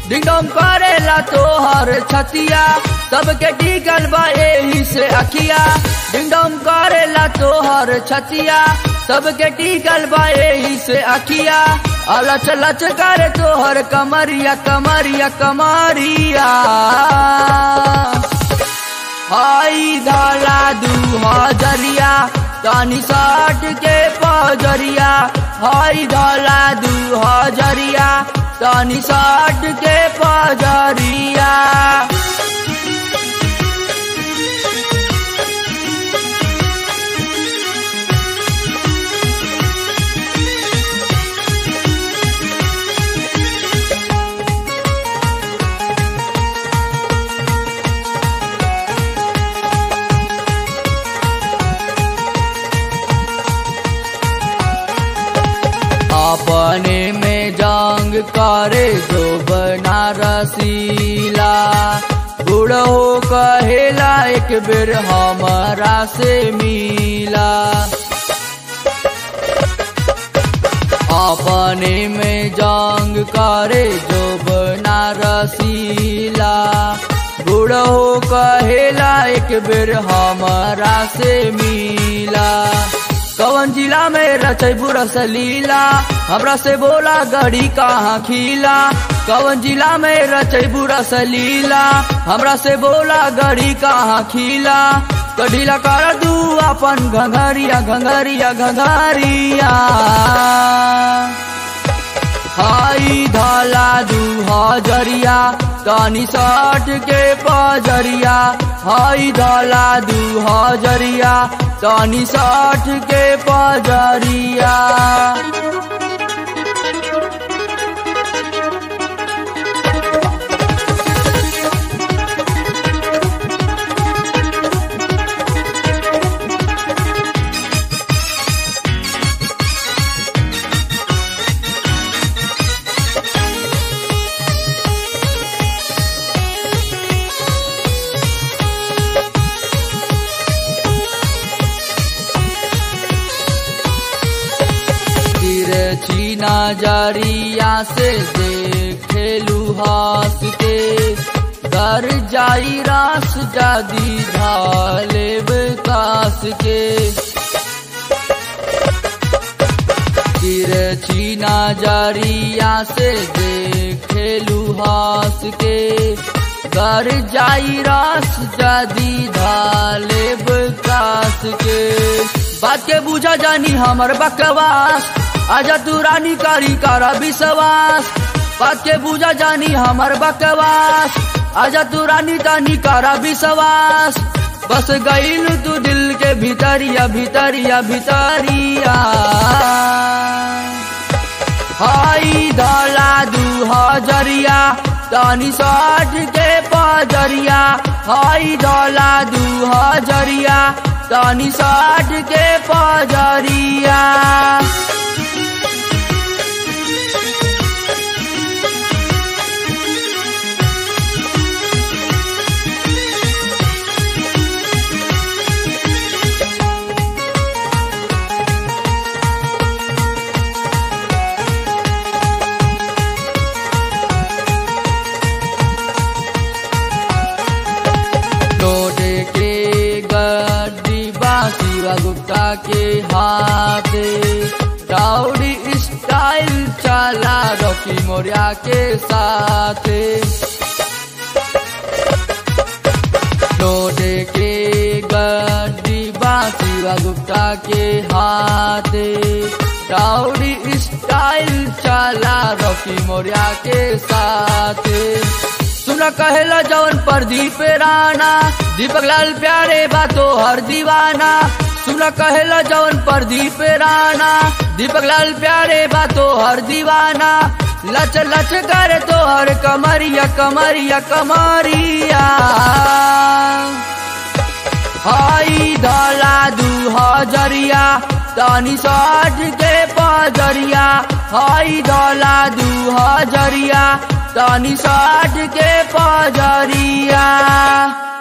डिंडम करेला तोहर छतिया सबके टिकल बा एही से अखिया डिंडम करेला तोहर छतिया सबके टिकल बा एही से अखिया अलच लच करे तोहर कमरिया कमरिया कमरिया हाई धाला दू हजरिया तानी साठ के पजरिया हाई धाला दू हजरिया तानी साठ के पजरिया अपने में जंग करे जो बना रसीला बुढ़ो कहेला एक बेर हमारा से मिला अपने में जंग करे जो बना रसीला बुढ़ो कहेला एक बेर हमारा से मिला कवन जिला में रचैबू रसलीला हमरा से बोला गड़ी कहाँ खीला कवन जिला में रचैबू रसलीला हमरा से बोला गड़ी कहाँ खीला कढीला कर दू अपन घंघरिया घंघरिया घंघरिया हाई धाला दू हजरिया तानी साठ के पजरिया हाई धाला दू हजरिया तानी साठ के पजरिया तिरछी नजरिया से देखेलू हंस के कर जाई रास जादी धाले कास के तिरछी नजरिया से देखेलू हंस के कर जाई रास जादी धाले कास के बात के बुझा जानी हमर बकवास आजा तू रानी कारी कारा विश्वास बात के बुझा जानी हमर बकवास आजा तू रानी तानी कारा विश्वास बस गईल तू दिल के भीतरिया भीतरिया भीतरिया हाई धाला दू हजरिया तानी साठ के पजरिया हाई धाला दू हजरिया तानी साठ के पजरिया लोटे के गड्डी बासीवा गुप्ता के हाथे राउडी स्टाइल चला रॉकी मोरिया के साथे लोटे के गड्डी बासीवा गुप्ता के हाथे राउडी स्टाइल चला रॉकी मोरिया के साथे सुना कहेला जवन प्रदीप राणा दीपक लाल प्यारे बातो हर दीवाना सुना कहेला जवन प्रदीप राणा दीपक लाल प्यारे बातो हर दीवाना लच लच कर तो हर कमरिया कमरिया कमरिया हाई धाला दू हजरिया तानी साठ के पजरिया हाई धाला दू हजरिया तानी साठ के पजरिया